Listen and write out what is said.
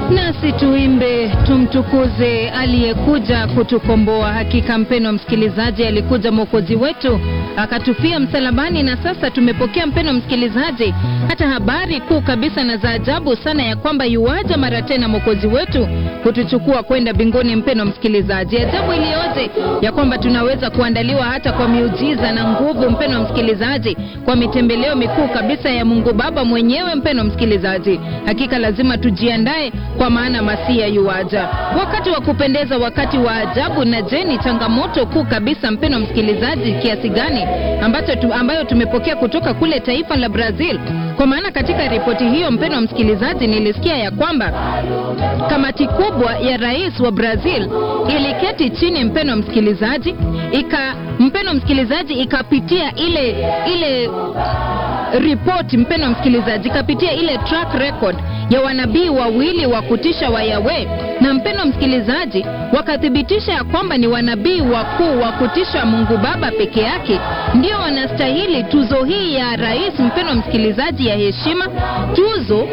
Nasi tuimbe tumtukuze aliyekuja kutukomboa. Hakika mpeno msikilizaji, alikuja mwokozi wetu akatufia msalabani, na sasa tumepokea mpeno msikilizaji, hata habari kuu kabisa na za ajabu sana ya kwamba yuwaja mara tena mwokozi wetu kutuchukua kwenda mbinguni. Mpeno msikilizaji, ajabu iliyoje ya kwamba tunaweza kuandaliwa hata kwa miujiza na nguvu, mpeno msikilizaji, kwa mitembeleo mikuu kabisa ya Mungu Baba mwenyewe. Mpeno msikilizaji, hakika lazima tujiandae kwa maana masia yuwaja. Wakati wa kupendeza, wakati wa ajabu. Na je, ni changamoto kuu kabisa mpeno msikilizaji kiasi gani ambacho tu, ambayo tumepokea kutoka kule taifa la Brazil? Kwa maana katika ripoti hiyo mpeno msikilizaji, nilisikia ya kwamba kamati kubwa ya rais wa Brazil iliketi chini mpeno msikilizaji, ika mpeno msikilizaji, ikapitia ile ile ripoti mpeno msikilizaji, ikapitia ile track record ya wanabii wawili wa kutisha wa Yawe, na mpeno msikilizaji, wakathibitisha ya kwamba ni wanabii wakuu wa kutisha Mungu Baba peke yake ndio wanastahili tuzo hii ya rais, mpeno msikilizaji, ya heshima, tuzo